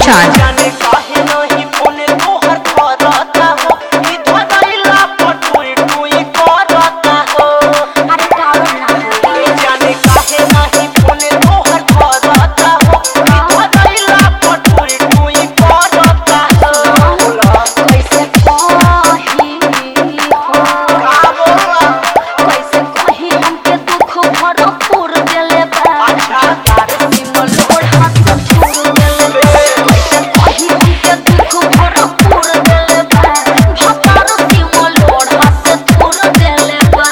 Chand. जाने काहे नहीं फोन तोहर करता हो ई धदैला पटुई टुई करता हो अरे टावर ना हो ई जाने काहे नहीं फोन तोहर करता हो ई धदैला पटुई टुई करता हो कैसे कही हो का बोला कैसे कही हमके दुख भरपूर देले बा अच्छा। तार सिमल ओढ़ा से छोड़ देले बा कैसे कही हमके दुख भरपूर देले बा भतार सिमल ओढ़ा से छोड़ देले बा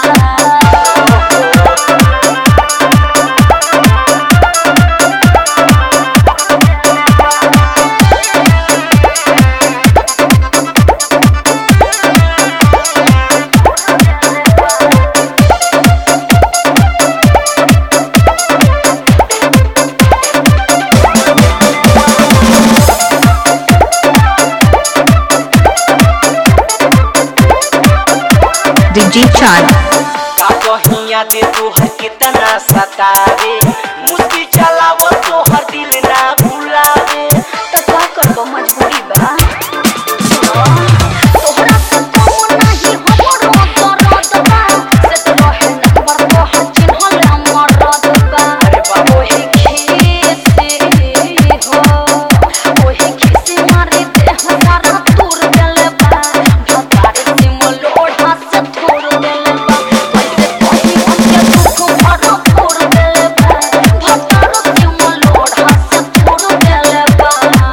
DJ Chand. का कहिया दे तोहर कितना सतावे मुस्की चलाव तोहर दिल ना भुलावे त का करबो मजबूरी बा तोहरा से कम नाही हमरो दर्द बा से तो रहे नखबर तोहर चिन्हल हमर रद बा अरे बाबा ओहे खीसे हो ओहे खीसे मारे देह सारा तोड़ देले बा भतार से मलोढ़ा से तोड़ देले बा कैसे कही हमके दुख भरा तोड़ देले बा भतार से मलोढ़ा से तोड़ देले बा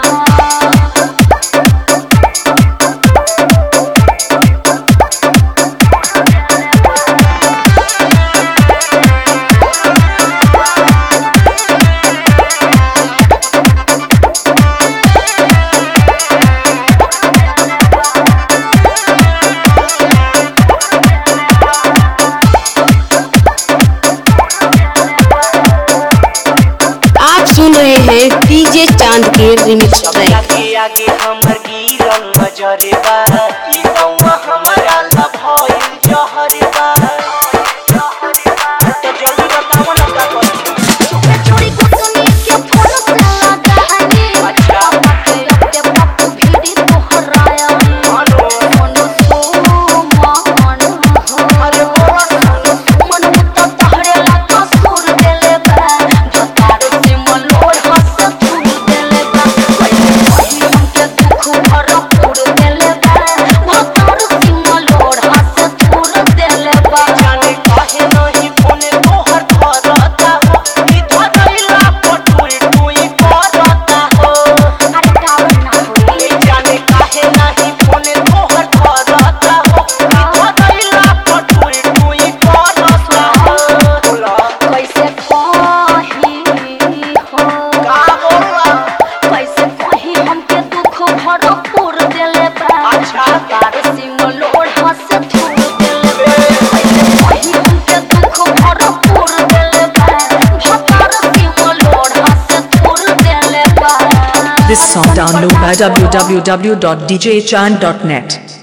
आप सुन रहे हैं डीजे चांद के रिमिक्स ट्रैक आगे आगे हमर गिरल नजरे बा ई गौवा हमरा ला भइल जहरे बा तो जल्दी बताओ ना का करी चोरी कुटनी के फोन से लगानी अच्छा। पापा के रखते पप्पू भीड़ी तोहराया हेलो मनो सो मन हो अरे बोला ना मन में तो तहरे लगा सुर देले बा भतार से मलोड़ हंस फूल देले बा कैसे कही हमके दुख भरपूर देले बा भतार से मलोड़ हंस फूल देले बा जाने काहे नहीं फोन तोहर करता हो ई धदैला पटुई टुई करता हो अरे टावर ना हो ई जाने काहे नहीं फोन तोहर करता हो ई धदैला पटुई टुई करता हो कैसे कही हो का बोला कैसे कही हमके दुख भरपूर देले बा अच्छा। तार सिमल ओढ़ा से छोड़ देले बा कैसे कही हमके दुख भरपूर देले बा भतार सिमल ओढ़ा से छोड़ देले बा This song download by www.djchand.net.